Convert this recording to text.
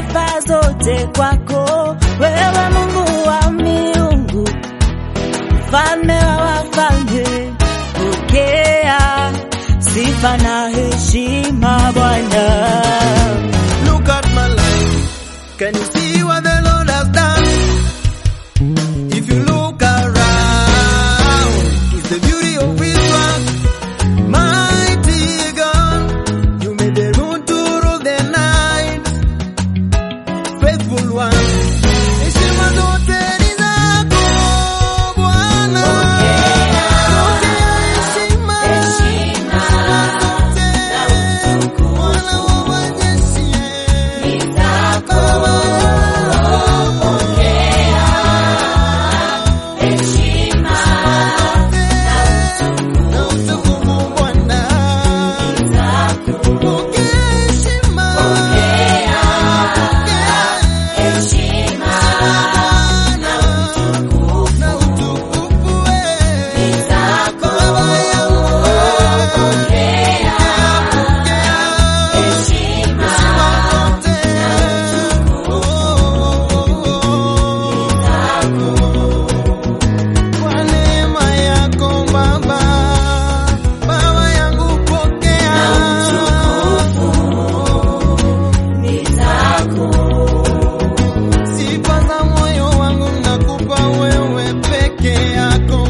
sifa zote kwako wewe, Mungu wa miungu, mfalme wa wafalme, pokea sifa na heshima Bwana. Look at my life. Can you see what the Lord has done? If you look around, it's the beauty of His work. Mighty God, you made the moon to rule the night. Faithful one, heshima zote ni zako Bwana. Pokea heshima zote, Bwana wa majeshi. Kwa neema yako Baba, Baba yangu pokea sifa za moyo wangu nakupa wewe peke yako